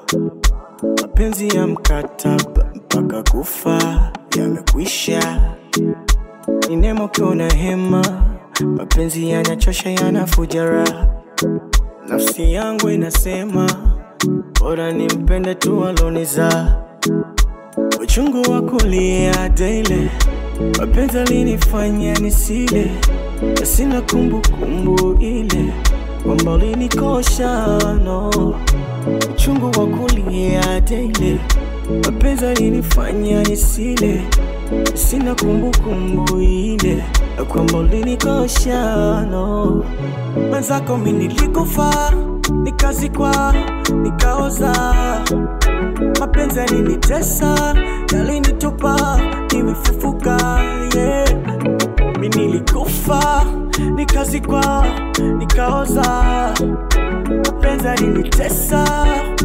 mapenzi ya mkataba mpaka kufa yamekwisha. Ni nemo kiona hema, mapenzi yanachosha, yanafuja raha. Nafsi yangu inasema bora nimpende tu aloniza. Uchungu wa kulia daily, mapenzi alinifanya nisile, na sina kumbukumbu ile kwamba ulinikosha no. Uchungu wa kulia daily, mapenzi alinifanya nisile, na sina kumbukumbu ile ya kwamba ulinikosha no. Mwenzako mi nilikufa, nikazikwa, nikaoza mapenzi yalinitesa, yalinitupa, nimefufuka yeah. Mi nilikufa, nikazikwa, nikaoza, mapenzi yalinitesa,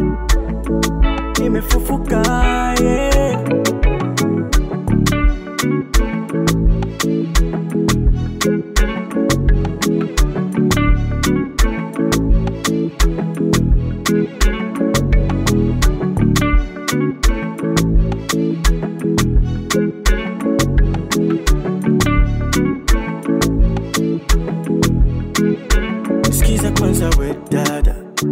nimefufuka yeah. Sikiza kwanza we dada,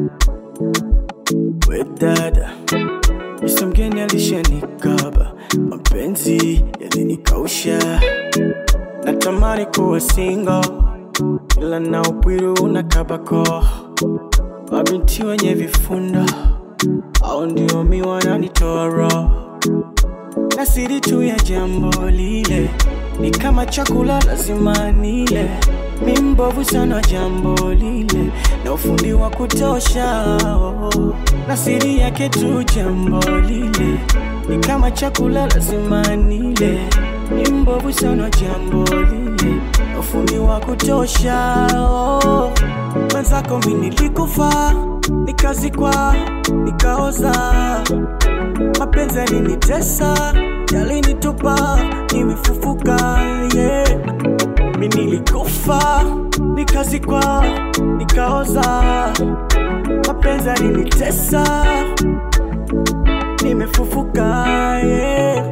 we dada, Mr. mgeni alishanikaba, mapenzi yalinikausha, natamani kuwa single, ila na upwiru unakabako, mabinti wenye vifunda au ndio mi wananitoa roho na siri tu ya jambo lile ni kama chakula lazima nile. Mi mbovu sana jambo lile na ufundi wa kutosha oh. na siri yake tu jambo lile ni kama chakula lazima nile. Mi mbovu sana jambo lile na ufundi wa kutosha oh. Mwenzako mi nilikufa, nikazikwa, nikaoza mapenzi yalinitesa, yalinitupa, nimefufuka yeah. Mi nilikufa, nikazikwa, nikaoza, mapenzi yalinitesa, nimefufuka yeah.